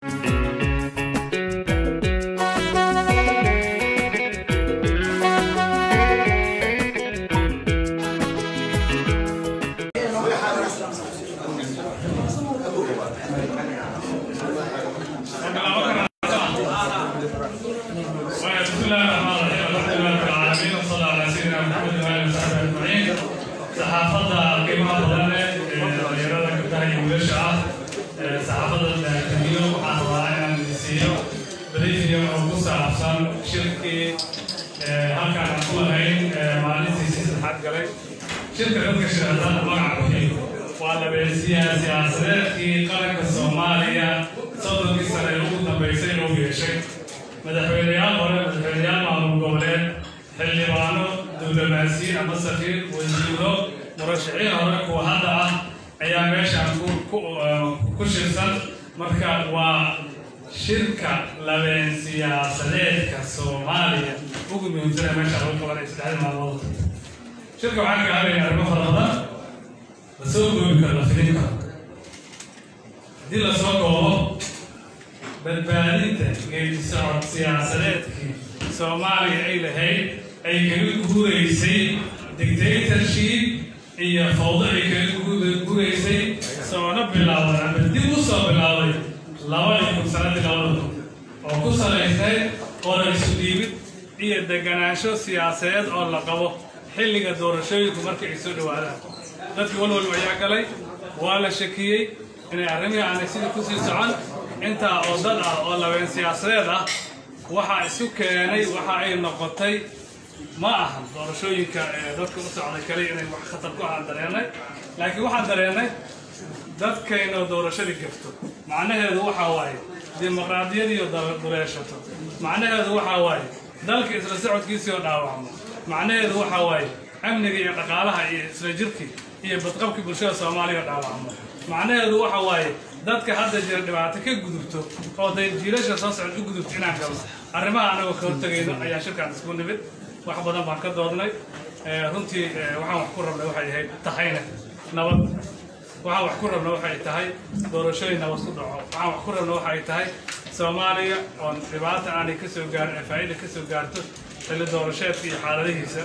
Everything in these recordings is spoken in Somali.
بسم الله الرحمن الرحيم الحمد لله رب العالمين وصلى على سيدنا محمد وعلى اله وصحبه اجمعين saxaafadda qiimaha badan leh ee dhalinyarada gabdhaha iyo wiilasha ah ee saxaafadda kamiyo waxaan rabaa inaan siiyo briefing oo ku saabsan shirkii ee halkaan aan ku lahayn ee maalintiisii saddexaad galay shirka dadka shirkadada magaca bixiyo waa labeesiyaha siyaasadeedkii qaranka soomaaliya soddonkii sane ee ugu dambeysay inuu yeeshay madaxweyneyaal hore madaxweyneyaal maamul goboleed xildhibaano diblomaasiyiin ama safiir wasiiro murashaxiin hore kuwa hadda ah ayaa meeshaan ku ku ku shirsan marka waa shirka labeen siyaasadeedka soomaaliya ugu muhiimsana meesha lagu qabanay saddexdii maalmood shirka waxaa ka hadlaya arrimo fara badan la soo goobi karo la filin karo haddii la soo koobo badbaadinta geedi socod siyaasadeedkii soomaaliya ay lahayd ay kaga guuraysay dictatorship iyo fawdo ay kaga guuraysay soona bilowday ama dib u soo bilowday labadii kun sanadii labada kun oo ku salaysay qora isu dhiibid iyo deganaansho siyaasadeed oo la qabo xilliga doorashooyinku markay ay soo dhawaadaan dadkii walwal ayaa galay waa la shakiyey inay arrimihii aanay sidii kusii socon intaa oo dad ah oo labeen siyaasadeed ah waxaa isu keenay waxa ay noqotay ma ahan doorashooyinka ee dadka u socday kaliya inay wax khatar ku ahaan dareennay laakiin waxaan dareennay dadkaynoo doorashadii gafto macnaheedu waxaa waaye dimuqraadiyadiioo duleeshato macnaheedu waxaa waaye dalka isla socodkiisii oo dhaawacmo macnaheedu waxaa waaye amniga iyo dhaqaalaha iyo isla jirkii iyo badqabkii bulshada soomaaliya oo dhaawacmo macnaheedu waxa waaye dadka hadda jira dhibaato ka gudubto oo day jiilasha soo socod u gudubto inaan galo arrimaha anagoo ka hortagayno ayaa shirkaan isku nimid wax badan baan ka doodnay runtii waxaan wax ku rabnay waxay ahayd tahayna nabad waxaan wax ku rabna waxay tahay doorashooyin nabad ku dhaco waxaan wax ku rabna waxay tahay soomaaliya oon dhibaata aanay ka soo gaarin ee faa'iida ka soo gaarto xilli doorasheedka iyo xaaladihiisa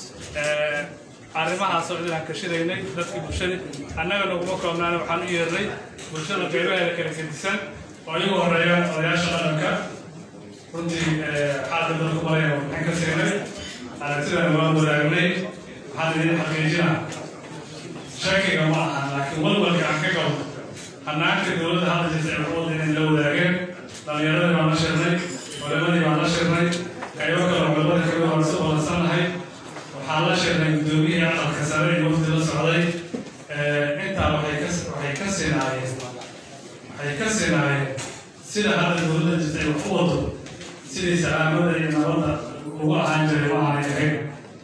arrimahaasoo idinaan kashiraynay dadkii bulshadii annaga naguma koobnaana waxaan u yeernay bulshada qaybaheeda kala gedisan oo iyagu horeeya odayaasha dhaqanka runtii xaalka dadku maraya waxaan ka siinay aragtidana waan wadaagnay waxaan idin xaqiijina shakiga ma aha laakiin walwalka aan ka gabo hanaanka dowladda hadda jirta ee xuquuqda inay la wadaageen dhallinyaradii baan la shirnay culimadii baan la shirnay qaybo kale culimada kamid waan isu balansannahay waxaan la shirnay guddoomiyihii aqalka sare iyo wafdi la socday intaa waxay ka waxay ka sinaayeen waxay ka sinaayeen sida hadda dowladda jirta ay wax u wado sidii salaamada iyo nabadda ugu ahaan jiray ma aanay ahayn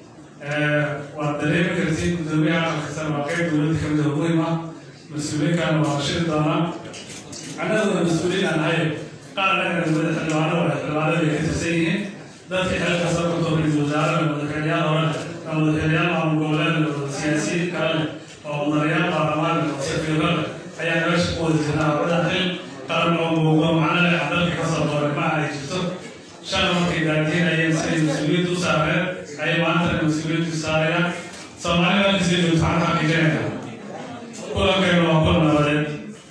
waad dareemi kartiin guddoomiyaha aqalka sare waa qayb dowladda kamid oo muhim ah mas-uuliyiinkaana waa la shiri doonaa annaguna mas-uuliyiin aan ahay qaar annaga dowladda xildhibaanada xildhibaanada ay ka tirsan yihiin dadka xeelka soo ka tooray wasaarada madaxweyneyaal hore ama madaxweyneyaal maamul goboleed siyaasiyiin kale leh oo mudanayaal baarlamaan oo safiiro leh ayaa meesha ku wada jirnaa wada xil qaran oo muuqdo macno leh aan dalka ka soo dooray ma ay jirto shan markay daadiinayeen siday mas-uuliyadda u saareen ayay maantana mas-uuliyaddu saarayaan soomaalida halka sii joogto waxaan xaqiijinayna kulankaynu waa kulan nabadeed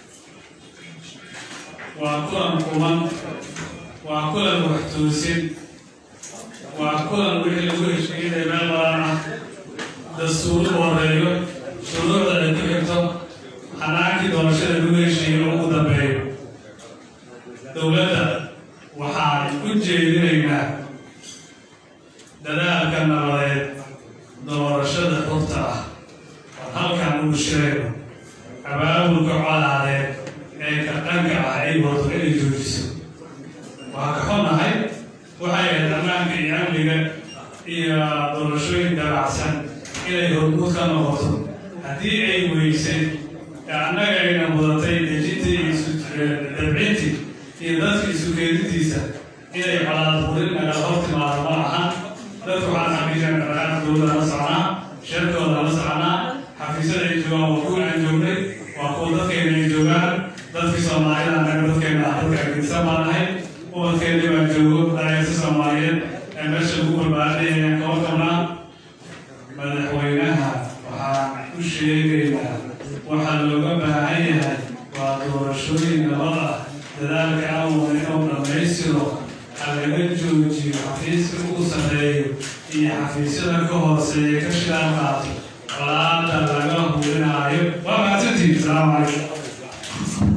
waa kulan kuman waa kulan wax toosin waa kulan wixii lagu heshiiyey meel badan ah dastuur u horeeyo shuruucda ay ku xigto xanaankii doorashada lagu heshiiyey oo ugu dambeeyo dowladda waxaan u jeedinaynaa dadaalka nabadeed doorashada xurta ah oo halkan ugu shirayno abaabulka colaadeed ee kaqanka ah ay wado inay joojiso waa ka xunnahay waxay ahayd ammaanka iyo amniga iyo doorashooyin dabacsan inay hormuud ka noqoto haddii ay weysay annaga ayna mudatay dejintii iyo dabcintii iyo dadka isu keedintiisa inay colaad burin nagala hor timaado ma ahan dadku waxaan xaqiijina dhaqaaqda dowladda la soconaa shirkooda la soconaa xafiisyada ay joogaan waa kuwa aan joognay waa kuwa dadkeena ay joogaan dadkii soomaalida annaga dadkeena dadka argeysa baan ahay ubadkeedii baan joogo dhalinyarta soomaaliyeed ee meesha lagu barbaarinaya kaba qabnaa madaxweynaha waxaan u sheegaynaa waxaa looga baahan yahay waa doorashooyin nabad ah dadaalka awal inuu dhammaystiro ha laga joojiyo xafiiska ugu sarreeyo iyo xafiisyada ka hooseeya ka shidaal qaato colaada laga hurinaayo waa mahadsantihiin asalaamu calaykum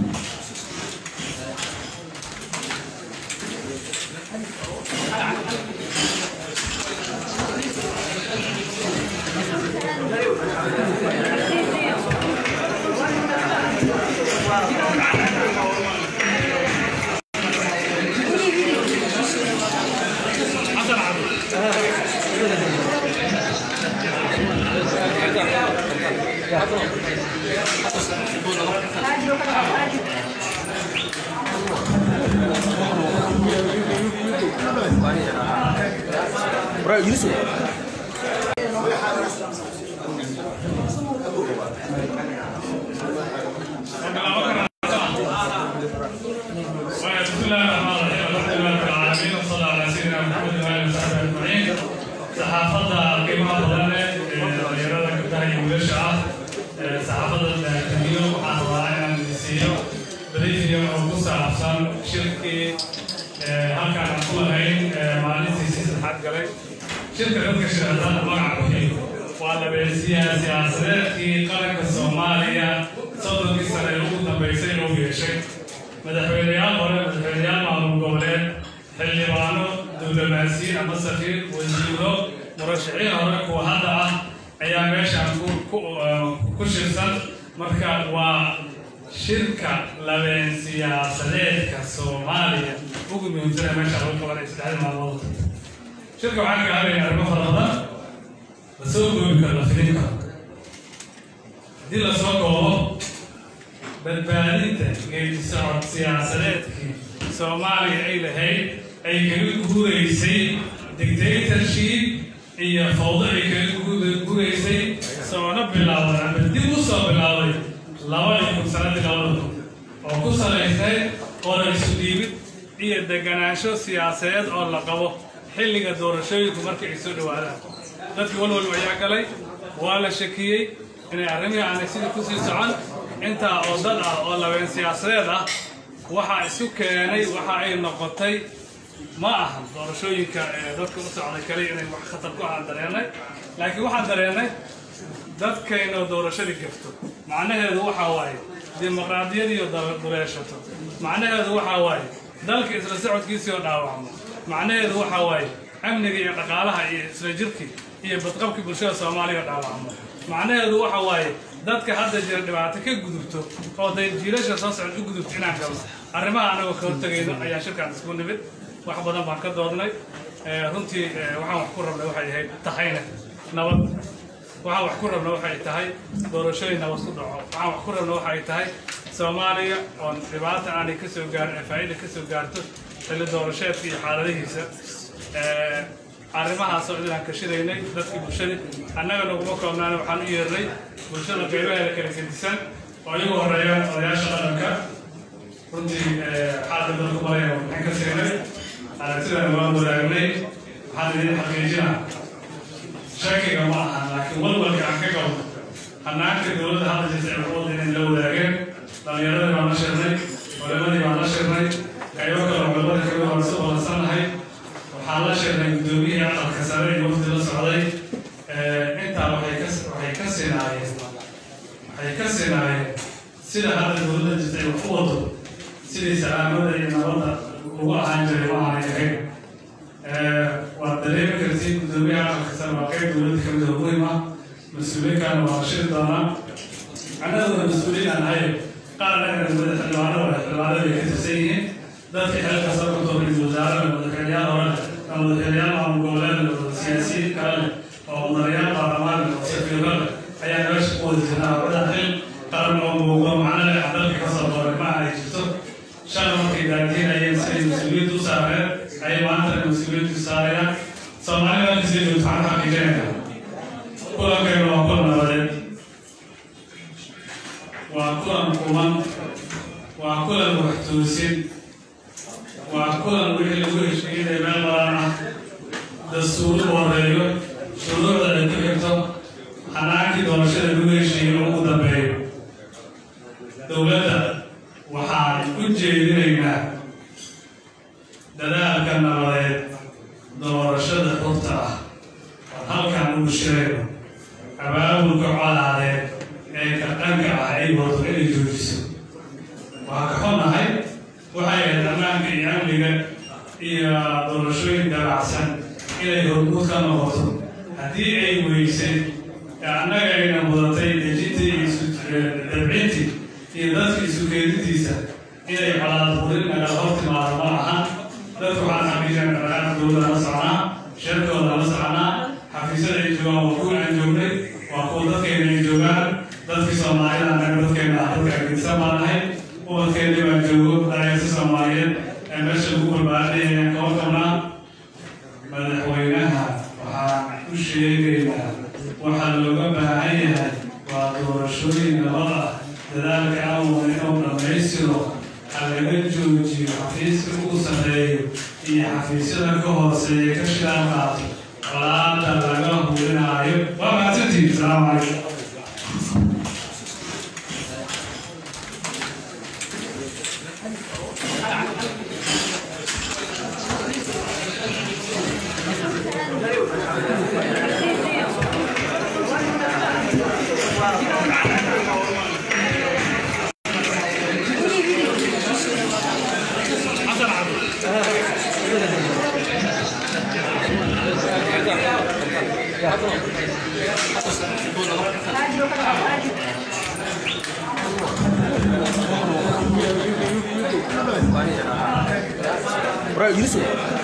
Bro, Yusuf. بسم الله الرحمن الرحيم الحمد لله رب العالمين وصلى على سيدنا محمد وعلى اله وصحبه اجمعين saxaafadda qiimaha badan leh ee dhalinyarada gabdhaha iyo wiilasha ah ee saxaafadda tamiyo waxaan rabaa inaan idinsiiyo briefing oo ku saabsan shirkii ee halkaan aan ku lahayn ee maalintiisii saddexaad galay shirka dadka shirkadada magaca bixiyo waa labeesiyaha siyaasadeedkii qaranka soomaaliya soddonkii sane ee ugu dambeysay inuu yeeshay madaxweyneyaal hore madaxweyneyaal maamul goboleed xildhibaano diblomaasiyiin ama safiir wasiiro murashaxiin hore kuwa hadda ah ayaa meeshaan ku ku ku shirsan marka waa shirka labeen siyaasadeedka soomaaliya ugu muhiimsana meesha lagu qabanay saddexdii maalmood shirka waxaa ka hadlaya arrimo fara badan la soo goobi karo la filin karo haddii la soo koobo badbaadinta geedi socod siyaasadeedkii soomaaliya ay lahayd ay kaga guuraysay dictatorship iyo fawdo ay kaga guuraysay soona bilaawday ama dib u soo bilaawday labadii kun sanadii labada kun oo ku salaysay qoran isu dhiibid iyo deganaansho siyaasadeed oo la qabo xilliga doorashooyinku markay ay soo dhawaadaan dadkii walwal ayaa galay waa la shakiyey inay arrimihii aanay sidii kusii socon intaa oo dad ah oo labeen siyaasadeed ah waxaa isu keenay waxa ay noqotay ma aha doorashooyinka ee dadka u socday kaliya inay wax khatar ku ahaan dareennay laakiin waxaan dareennay dadkayna doorashadii gafto macnaheedu waxaa waaye dimuqraadiyadiiyo duleeshato macnaheedu waxaa waaye dalka isla socodkiisii oo dhaawacmo macnaheedu waxaa waaye amniga iyo dhaqaalaha iyo isla jirkii iyo badqabkii bulshada soomaaliya oo dhaawacmo macnaheedu waxa waaye dadka hadda jira dhibaato ka gudubto oo day jiilasha soo socod u gudubto inaan galo arrimaha anagoo ka hortegayno ayaa shirkaan isku nimid wax badan baan ka doodnay runtii waxaan wax ku rabnay waxay ahayd tahayna nabad waxaan wax ku rabna waxay tahay doorashooyin nabad ku dhaco waxaan wax ku rabna waxay tahay soomaaliya oon dhibaata aanay ka soo gaarin ee faa'iida ka soo gaarto xilli doorasheedka iyo xaaladihiisa arrimahaasoo idinaan kashiraynay dadkii bulshadii annaga naguma koobnaana waxaan u yeernay bulshada qaybaheeda kala gedisan oo iyagu horeeya odayaasha dhaqanka runtii xaalka dadku maraya waxaan ka siinay aragtidana waan wadaagnay waxaan idin xaqiijinaa shakiga ma aha laakiin walwalka aan ka gabo hanaanka dowladda hadda jirta ee xuquuqda inay la wadaageen dhallinyaradii baan la shirnay culimadii baan la shirnay qaybo kale culimada kamid waan isu balansannahay waxaan la shirnay guddoomiyihii aqalka sare iyo wafdi la socday intaa waxay ka waxay ka sinaayeen waxay ka sinaayeen sida hadda dowladda jirta ay wax u wado sidii salaamada iyo nabadda ugu ahaan jiray ma aanay ahayn waad dareemi kartiin guddoomiyaha aqalka sare waa qayb dowladda kamid oo muhiim ah mas-uuliyiinkaana waa la shiri doonaa annaguna mas-uuliyiin aan ahay qaar annaga dowladda xildhibaanada xildhibaanada ay ka tirsan yihiin dadka xeelka sare ku too ra-iisul wasaaraha madaxweyneyaal hore ama madaxweyneyaal maamul goboleed siyaasiyiin kale leh oo mudanayaal baarlamaan leh oo safiiro leh ayaa meesha ku wada jirnaa wada xil qaran oo muuqdo macno leh aan dalka ka soo dooray ma ay jirto shalay markay daadiinayeen siday mas-uuliyadda u saareen ayay maantana mas-uuliyaddu saarayaan soomaalida halka sii joogto waxaan xaqiijinayna kulankaynu waa kulan nabadeed waa kulan kuman waa kulan wax toosin waa kulan wixii lagu heshiiyey meel badan ah dastuuru horeeyo shuruucda ay ku xigto xanaankii doorashada lagu heshiiyey ugu dambeeyo dowladda waxaan u jeedinaynaa dadaalka nabadeed doorashada xurta ah halkan ugu sheego abaabulka colaadeed ee ka dhanka ah ay wado inay joojiso waa ka xunahay waxay ahayd ammaanka iyo amniga iyo doorashooyin dabacsan inay hormuud ka noqoto haddii ay weysay annaga ayna mudatay dejintii iyo dabcintii iyo dadka isu keedintiisa inay colaad burin naga hor timaado ma ahan dadku waxaan xaqiijin dhaqaaq dowladda la soconaa shirkooda la soconaa xafiisyada ay joogaan waa kuwa aan joognay waa kuwa dadkeena ay joogaan dadkii soomaalida annaga dadkeena ah dadka agdisan baan nahay ubadkeeni baa joogo dhallinyarta soomaaliyeed ee meesha lagu barbaarinaya kaba qabnaa madaxweynaha waxaan u sheegaynaa waxaa looga baahan yahay waa doorashooyin nabad ah dadaalka awal inuu dhammaystiro ha laga joojiyo xafiiska ugu sarreeyo iyo xafiisyada ka hooseeya ka shilaan qaato colaada laga hurinaayo waa mahadsantihin asalaamu calaykum Bro, Yusuf.